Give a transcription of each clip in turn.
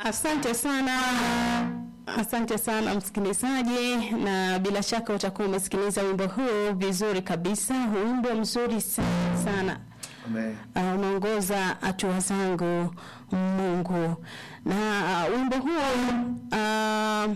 Asante sana, asante sana msikilizaji, na bila shaka utakuwa umesikiliza wimbo huu vizuri kabisa. Wimbo mzuri sana sana. Amen. Uh, unaongoza hatua zangu Mungu, na uh, wimbo huo uh,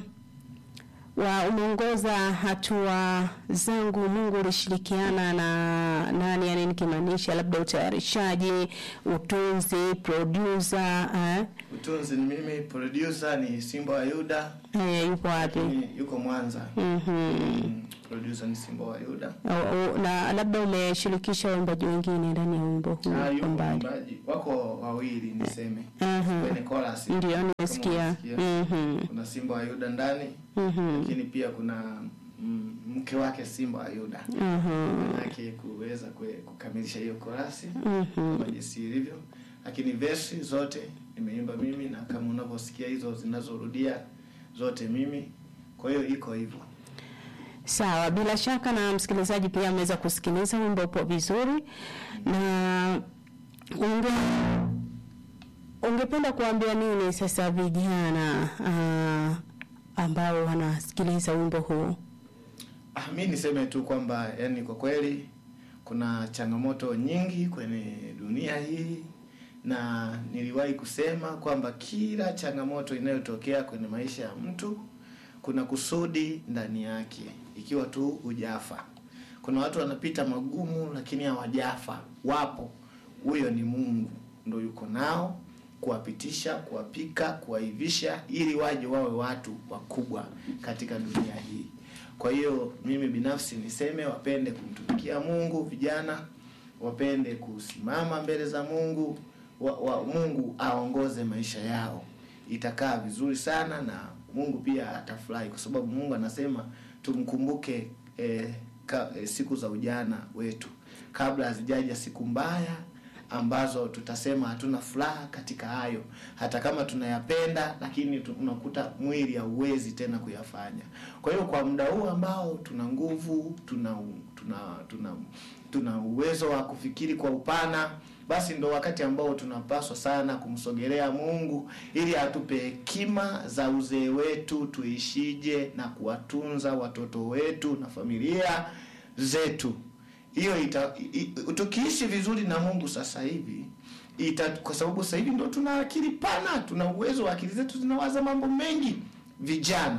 wa umeongoza hatua zangu Mungu ulishirikiana na nani? Yani nikimaanisha labda utayarishaji, utunzi, producer eh, Utunzi ni mimi, producer ni Simba wa Yuda, eh, yupo wapi? lakini yuko Mwanza. Mhm. Mm, producer ni Simba wa Yuda. O- o- na labda umeshirikisha waimbaji wengine ndani ya wimbo huu Ah, yuko mbali. mwimbaji. Wako wawili niseme. Mhm. Kwenye chorus. Ndio Kama nimesikia. unasikia. Mhm. Kuna Simba wa Yuda ndani, Mhm. lakini pia kuna mm, mke wake Simba wa Yuda. Mhm. Manake kuweza kue- kukamilisha hiyo korasi Mhm. kama jinsi ilivyo, lakini verse zote nimeimba mimi, na kama unavyosikia hizo zinazorudia zote mimi. Kwa hiyo iko hivyo. Sawa, bila shaka na msikilizaji pia ameweza kusikiliza wimbo upo vizuri, na unge ungependa kuambia nini sasa vijana uh, ambao wanasikiliza wimbo huu? Ah, mi niseme tu kwamba yani, kwa kweli kuna changamoto nyingi kwenye dunia hii, na niliwahi kusema kwamba kila changamoto inayotokea kwenye maisha ya mtu kuna kusudi ndani yake, ikiwa tu hujafa. Kuna watu wanapita magumu lakini hawajafa, wapo. Huyo ni Mungu ndo yuko nao kuwapitisha, kuwapika, kuwaivisha ili waje wawe watu wakubwa katika dunia hii. Kwa hiyo mimi binafsi niseme wapende kumtumikia Mungu, vijana wapende kusimama mbele za Mungu wa, wa, Mungu aongoze maisha yao, itakaa vizuri sana na Mungu pia atafurahi, kwa sababu Mungu anasema tumkumbuke eh, ka, eh, siku za ujana wetu kabla hazijaja siku mbaya ambazo tutasema hatuna furaha katika hayo, hata kama tunayapenda, lakini tu- unakuta mwili hauwezi tena kuyafanya. Kwa hiyo kwa muda huu ambao tuna nguvu, tuna tuna tuna tuna uwezo wa kufikiri kwa upana, basi ndo wakati ambao tunapaswa sana kumsogelea Mungu ili atupe hekima za uzee wetu, tuishije na kuwatunza watoto wetu na familia zetu hiyo ita, i, i- tukiishi vizuri na Mungu sasa hivi ita, kwa sababu sasa hivi ndo tuna akili pana, tuna uwezo wa akili zetu zinawaza mambo mengi. Vijana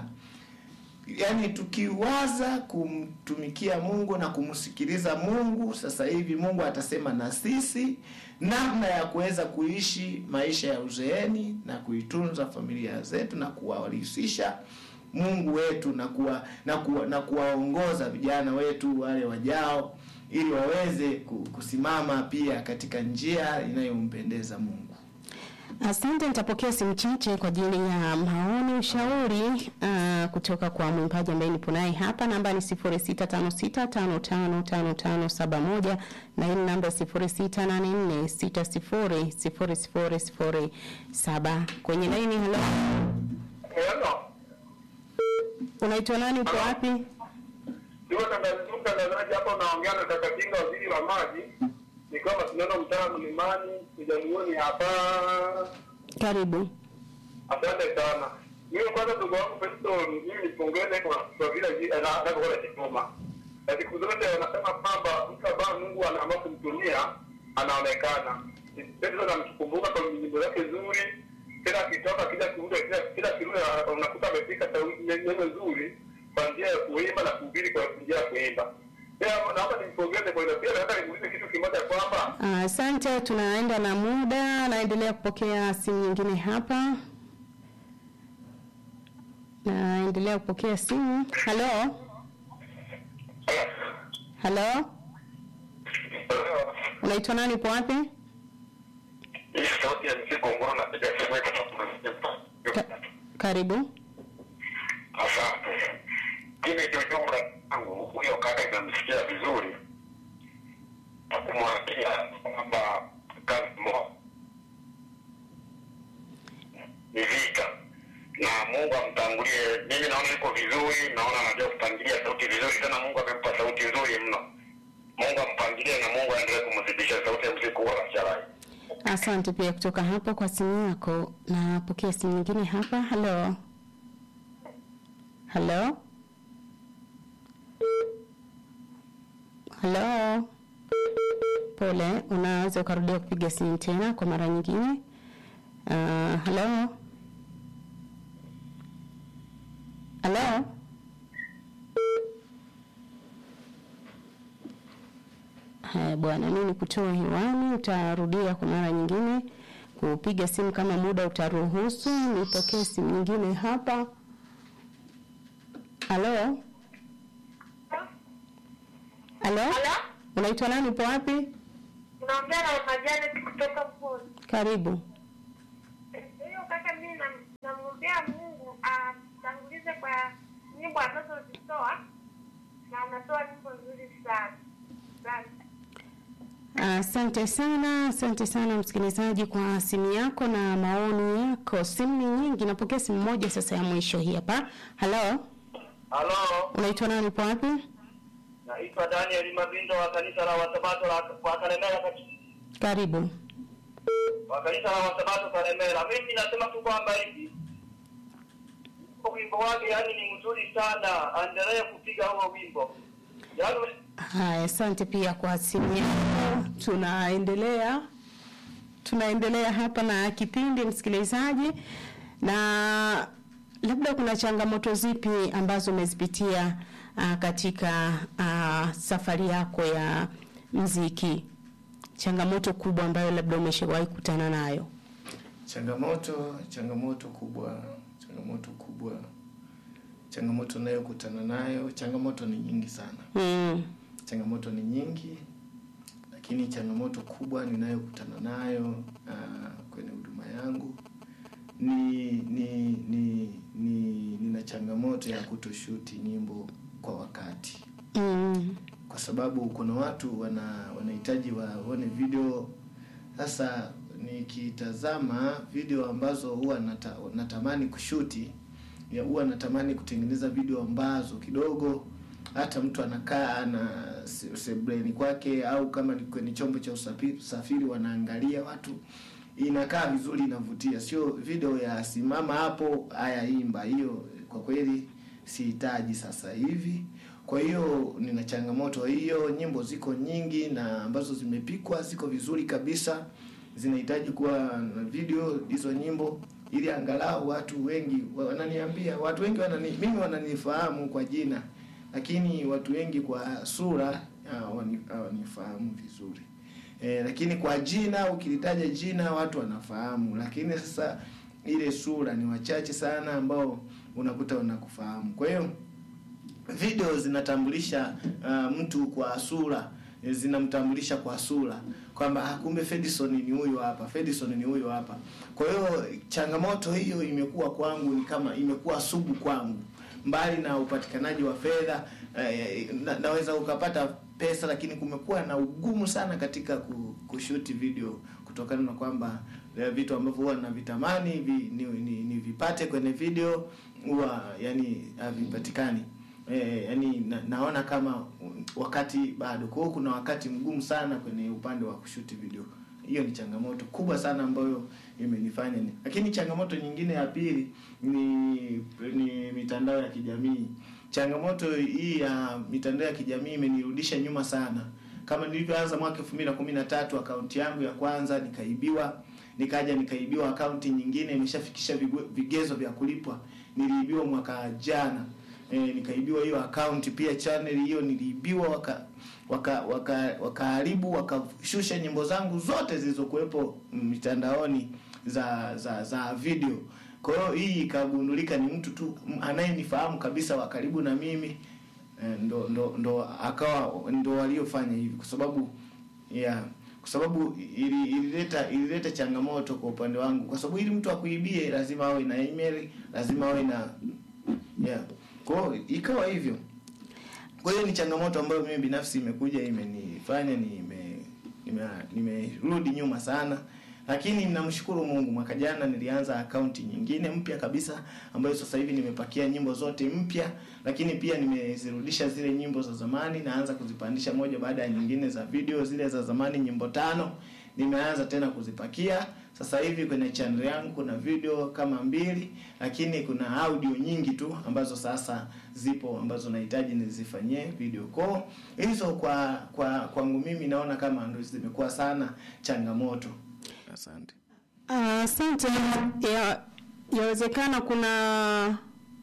yaani, tukiwaza kumtumikia Mungu na kumsikiliza Mungu, sasa hivi Mungu atasema na sisi namna ya kuweza kuishi maisha ya uzeeni na kuitunza familia zetu na kuwarahisisha Mungu wetu na kuwa, na kuwa, na kuwaongoza vijana wetu wale wajao ili waweze ku- kusimama pia katika njia inayompendeza Mungu. Asante, nitapokea simu chache kwa ajili ya maoni, ushauri uh, kutoka kwa mwimbaji ambaye nipo naye hapa. Namba ni 0656555571 na hii ni namba 0684600007 kwenye laini. Hello, Hello. unaitwa nani? Uko wapi? Niko tangazo mtangazaji hapa unaongea na kaka Kinga waziri wa maji. Ni kama tunaona mtaa mlimani kijamioni hapa. Karibu. Asante sana. Mimi kwanza ndugu wangu Festo, mimi nipongeze kwa kwa vile ji- ana- anavyokuwa anajituma. Na siku zote wanasema kwamba mtu ambaye Mungu anaamua kumtumia anaonekana. Festo namtukumbuka kwa nyimbo zake nzuri. Tena akitoka kila kirude kila kila kirude unakuta amepika sauti neno nzuri kwa njia ya kuimba na kuhubiri kwa njia ya kuimba. Pia naomba nimpongeze kwa hilo. Pia nataka nimuulize kitu kimoja kwamba Ah, Asante, tunaenda na muda, naendelea kupokea simu nyingine hapa. Naendelea kupokea simu. Halo, halo, unaitwa nani? Upo wapi? hii sauti ya mzigo mbona napiga simu yetu Ka karibu. Asante. Mimi kiujumla yangu huyo kaka nimemsikia vizuri na kumwambia kwamba kazi mo ni vita na Mungu amtangulie. Mimi naona yuko vizuri, naona anajua kupangilia sauti vizuri, tena Mungu amempa sauti nzuri mno. Mungu ampangilie na Mungu aendelee kumzidisha sauti ya mziki wala charai. Asante pia kutoka hapo kwa simu yako. Napokea simu nyingine hapa. Halo, halo, halo. Pole, unaweza ukarudia kupiga simu tena kwa mara nyingine. Uh, halo, halo. Haya bwana, mimi nikutoa hewani, utarudia kwa mara nyingine kupiga simu kama muda utaruhusu. Nipokee simu nyingine hapa. Halo, halo, Halo? unaitwa nani? Upo wapi? Unaongea na Mama Janet kutoka Pwani. Karibu. Hiyo kaka, mimi nam- namwombea Mungu atangulize kwa nyimbo anazozitoa na anatoa nyimbo nzuri sana. Asante. Asante sana, asante sana msikilizaji kwa simu yako na maoni yako. Simu ni nyingi, napokea simu moja sasa ya mwisho hii hapa. Halo, Halo, unaitwa nani? Upo wapi? naitwa Daniel Mabindo wa kanisa la Wasabato la wa Kalemera kati- Karibu. wa kanisa la Wasabato Kalemera. Mimi nasema tu kwamba hivi huo wimbo wake yani ni mzuri sana, aendelee kupiga huo wimbo yani Haya, asante pia kwa simu yako. Tunaendelea tunaendelea hapa na kipindi msikilizaji, na labda kuna changamoto zipi ambazo umezipitia uh, katika uh, safari yako ya mziki? Changamoto kubwa ambayo labda umeshawahi kukutana nayo? changamoto changamoto kubwa changamoto kubwa changamoto nayokutana nayo changamoto ni nyingi sana Mm. changamoto ni nyingi lakini changamoto kubwa ninayokutana nayo uh, kwenye huduma yangu ni ni ni ni nina changamoto ya kutoshuti nyimbo kwa wakati Mm. kwa sababu kuna watu wana wanahitaji waone video sasa nikitazama video ambazo huwa nata, natamani kushuti ya huwa natamani kutengeneza video ambazo kidogo hata mtu anakaa na se- sebleni kwake au kama ni kwenye chombo cha usafiri, usafiri wanaangalia watu inakaa vizuri inavutia sio video ya simama hapo haya imba hiyo kwa kweli sihitaji sasa hivi kwa hiyo nina changamoto hiyo nyimbo ziko nyingi na ambazo zimepikwa ziko vizuri kabisa zinahitaji kuwa na video hizo nyimbo ili angalau watu wengi wananiambia watu wengi wanani, mimi wananifahamu kwa jina lakini watu wengi kwa sura hawani- hawanifahamu vizuri e, lakini kwa jina ukilitaja jina watu wanafahamu lakini sasa ile sura ni wachache sana ambao unakuta wanakufahamu kwa hiyo video zinatambulisha uh, mtu kwa sura eh, zinamtambulisha kwa sura kwamba ah, kumbe Fedison ni huyo hapa Fedison ni huyo hapa kwa hiyo changamoto hiyo imekuwa kwangu ni kama imekuwa sugu kwangu mbali na upatikanaji wa fedha eh, na, naweza ukapata pesa lakini kumekuwa na ugumu sana katika ku- kushuti video kutokana na kwamba eh, vitu ambavyo huwa navitamani vi, ni, ni, ni vipate kwenye video huwa yani havipatikani eh, yani na, naona kama wakati bado kwa hiyo kuna wakati mgumu sana kwenye upande wa kushuti video hiyo ni changamoto kubwa sana ambayo imenifanya ni. lakini changamoto nyingine ya pili ni ni mitandao ya kijamii changamoto hii ya mitandao ya kijamii imenirudisha nyuma sana kama nilivyoanza mwaka elfu mbili na kumi na tatu akaunti yangu ya kwanza nikaibiwa nikaja nikaibiwa akaunti nyingine imeshafikisha vigu- vigezo vya kulipwa niliibiwa mwaka jana e, nikaibiwa hiyo akaunti pia channel hiyo niliibiwa waka waka waka wakaharibu wakashusha nyimbo zangu zote zilizokuwepo mitandaoni za za za video kwa hiyo hii ikagundulika ni mtu tu m- anayenifahamu kabisa wa karibu na mimi eh, ndo ndo ndo akawa ndo waliofanya hivi kwa sababu yeah kwa sababu ili- ilileta ilileta changamoto kwa upande wangu kwa sababu ili mtu akuibie lazima awe na email lazima awe na yeah kwa hiyo ikawa hivyo kwa hiyo ni changamoto ambayo mimi binafsi imekuja imenifanya nime nimerudi nime nimerudi nyuma sana lakini namshukuru Mungu mwaka jana nilianza akaunti nyingine mpya kabisa ambayo sasa hivi nimepakia nyimbo zote mpya lakini pia nimezirudisha zile nyimbo za zamani naanza kuzipandisha moja baada ya nyingine za video zile za zamani nyimbo tano nimeanza tena kuzipakia sasa hivi kwenye channel yangu kuna video kama mbili lakini kuna audio nyingi tu ambazo sasa zipo ambazo nahitaji nizifanyie video call hizo kwa kwa kwangu mimi naona kama ndo zimekuwa sana changamoto asante Ah, Asante. ya yawezekana kuna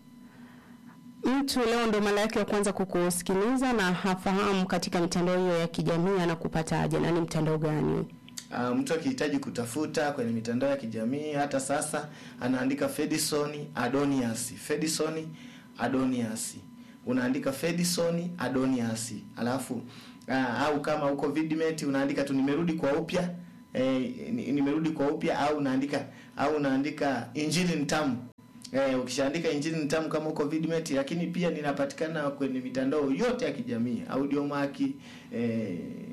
mtu leo ndo mara yake ya kwanza kukusikiliza na hafahamu katika mitandao hiyo ya kijamii anakupataje na ni mtandao gani? Uh, mtu akihitaji kutafuta kwenye mitandao ya kijamii hata sasa anaandika Fedison Adonias. Fedison Adonias. Unaandika Fedison Adonias. Alafu uh, au kama uko Vidmate unaandika tu nimerudi kwa upya eh, ni- nimerudi kwa upya au unaandika au unaandika Injili nitamu. Eh, ukishaandika Injili nitamu kama uko Vidmate lakini pia ninapatikana kwenye mitandao yote ya kijamii, Audiomack eh,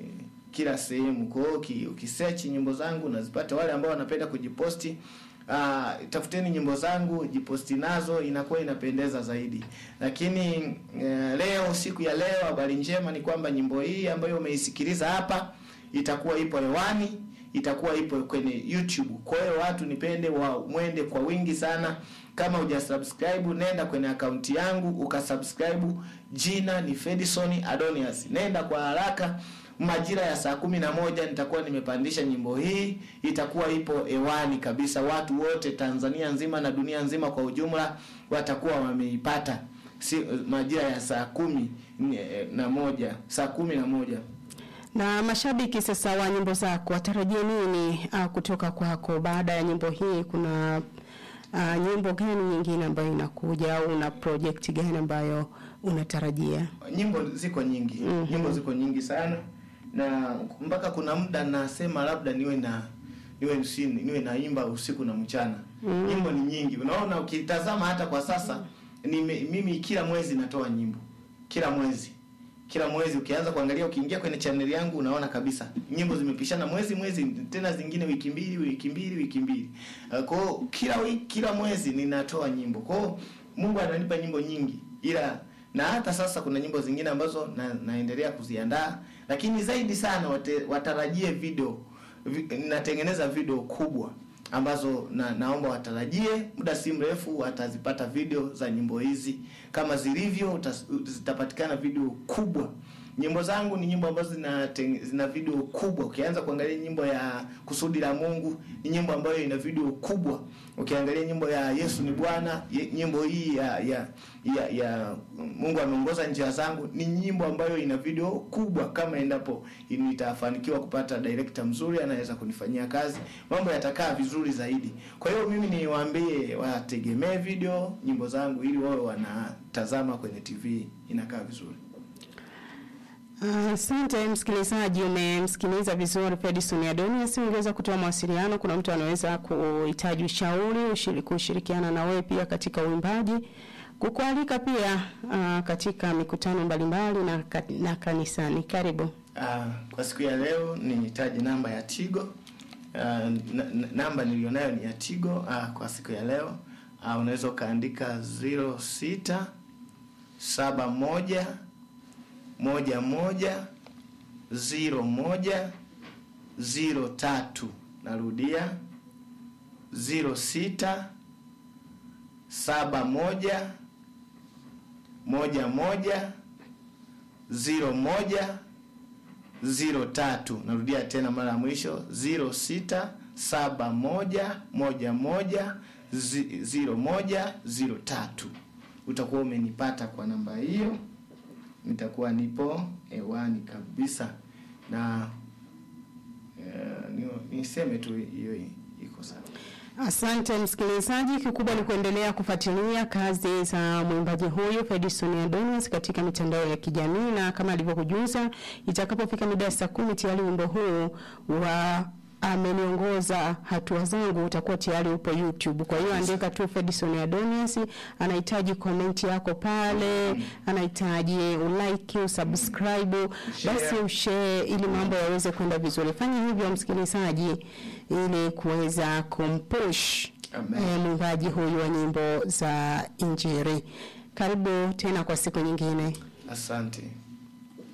kila sehemu. Kwa hiyo uki- ukisearch nyimbo zangu unazipata. Wale ambao wanapenda kujiposti Uh, tafuteni nyimbo zangu jiposti nazo, inakuwa inapendeza zaidi. Lakini uh, leo siku ya leo, habari njema ni kwamba nyimbo hii ambayo umeisikiliza hapa itakuwa ipo hewani, itakuwa ipo kwenye YouTube. Kwa hiyo watu nipende wa mwende kwa wingi sana. Kama hujasubscribe, nenda kwenye akaunti yangu ukasubscribe. Jina ni Fedison Adonias, nenda kwa haraka majira ya saa kumi na moja nitakuwa nimepandisha nyimbo hii, itakuwa ipo hewani kabisa. Watu wote Tanzania nzima na dunia nzima kwa ujumla watakuwa wameipata, si majira ya saa kumi eh, na moja saa kumi na moja. Na mashabiki sasa wa nyimbo zako watarajie nini uh, kutoka kwako baada ya nyimbo hii? Kuna uh, nyimbo gani nyingine ambayo inakuja au una project gani ambayo unatarajia? Nyimbo ziko nyingi Mhm. nyimbo ziko nyingi sana, na mpaka kuna muda nasema labda niwe na niwe si- niwe naimba usiku na mchana. Mhm. Nyimbo ni nyingi, unaona, ukitazama hata kwa sasa nime, mimi kila mwezi natoa nyimbo, kila mwezi kila mwezi ukianza kuangalia, ukiingia kwenye channel yangu unaona kabisa nyimbo zimepishana mwezi mwezi, tena zingine wiki mbili wiki mbili wiki mbili. Uh, Kwa hiyo kila wiki kila mwezi ninatoa nyimbo. Kwa hiyo Mungu ananipa nyimbo nyingi, ila na hata sasa kuna nyimbo zingine ambazo na, naendelea kuziandaa, lakini zaidi sana wate, watarajie video vi, natengeneza video kubwa ambazo na, naomba watarajie muda si mrefu watazipata video za nyimbo hizi kama zilivyo utas- zitapatikana video kubwa nyimbo zangu ni nyimbo ambazo zina, teng- zina video kubwa ukianza kuangalia nyimbo ya kusudi la mungu ni nyimbo ambayo ina video kubwa ukiangalia nyimbo ya yesu ni bwana ye- nyimbo hii ya ya ya, ya mungu ameongoza njia zangu ni nyimbo ambayo ina video kubwa kama endapo nitafanikiwa kupata director mzuri anaweza kunifanyia kazi mambo yatakaa vizuri zaidi kwa hiyo mimi niwaambie wategemee video nyimbo zangu ili wawe wanatazama kwenye tv inakaa vizuri Asante msikilizaji, umemsikiliza vizuri Fedison Adonias. Ungeweza kutoa mawasiliano, kuna mtu anaweza kuhitaji ushauri, ushiri- kushirikiana na wewe pia katika uimbaji, kukualika pia uh, katika mikutano mbalimbali na, ka- na kanisani. Karibu. Ah, kwa siku ya leo nihitaji namba ya Tigo. Ah, n- n- namba nilionayo ni ya Tigo ah, kwa siku ya leo ah, unaweza ukaandika 06 71 moja moja ziro moja ziro tatu. Narudia ziro sita saba moja moja moja ziro moja ziro tatu. Narudia tena mara ya mwisho ziro sita saba moja moja moja zi- ziro moja ziro tatu. Utakuwa umenipata kwa namba hiyo, nitakuwa nipo hewani kabisa na eh, ni- niseme tu hiyo iko sawa. Asante msikilizaji, kikubwa ni kuendelea kufuatilia kazi za mwimbaji huyu Fedison Adonis katika mitandao ya kijamii, na kama alivyokujuza, itakapofika mida ya saa kumi tayari wimbo huu wa ameniongoza hatua zangu utakuwa tayari upo YouTube. Kwa hiyo andika tu Fedison Adonis, anahitaji comment yako pale, anahitaji ulike, usubscribe, basi ushare ili mambo yaweze kwenda vizuri. Fanya hivyo msikilizaji, ili kuweza kumpush Amen. eh, mwimbaji huyu wa nyimbo za Injili. Karibu tena kwa siku nyingine. Asante.